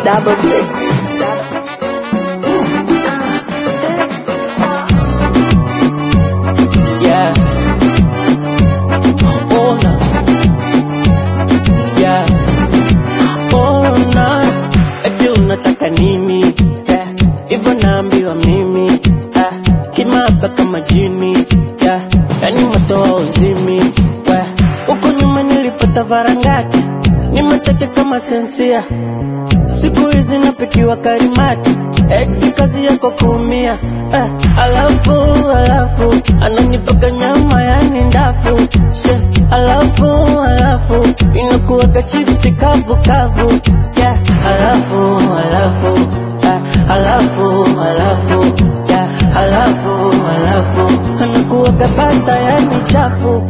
double six. Yeah. Oh, no. Yeah. Oh, no. Eti unataka nini? Yeah. Hivyo naambiwa mimi. Yeah. Kimaba kama jini. Yeah. Yani matoa uzimi. Yeah. Huko nyuma nilipata varangati. Nimeteke kama sensia. Siku hizi napikiwa karimati. Ex kazi yako kuumia. Eh, alafu alafu ananipaka nyama yani ndafu. She, alafu alafu inakuwa chipsi kavu kavu. Yeah, alafu alafu eh, alafu alafu yeah, alafu alafu anakuwa kabata yani chafu.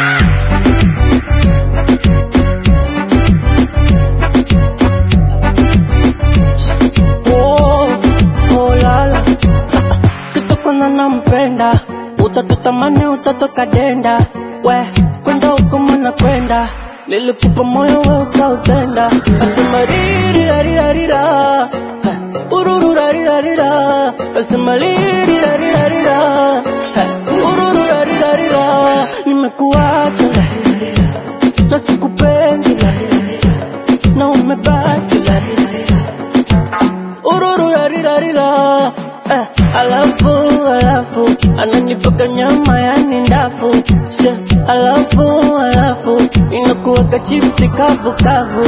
Oh, oh, lala. Kitokona nampenda utatutamani utatoka denda we kwenda huko mwana kwenda nilikupa moyo we ukautenda asema ririrarirarira urururarirarira asema ririrarirarira urururarirarira nimekuacha larirarira na sikupendi larirarira na umebaki larirarira ururu rarirarira eh, alafu alafu ananipaka nyama yani ndafu she alafu alafu inakuwaka chipsi kavu kavu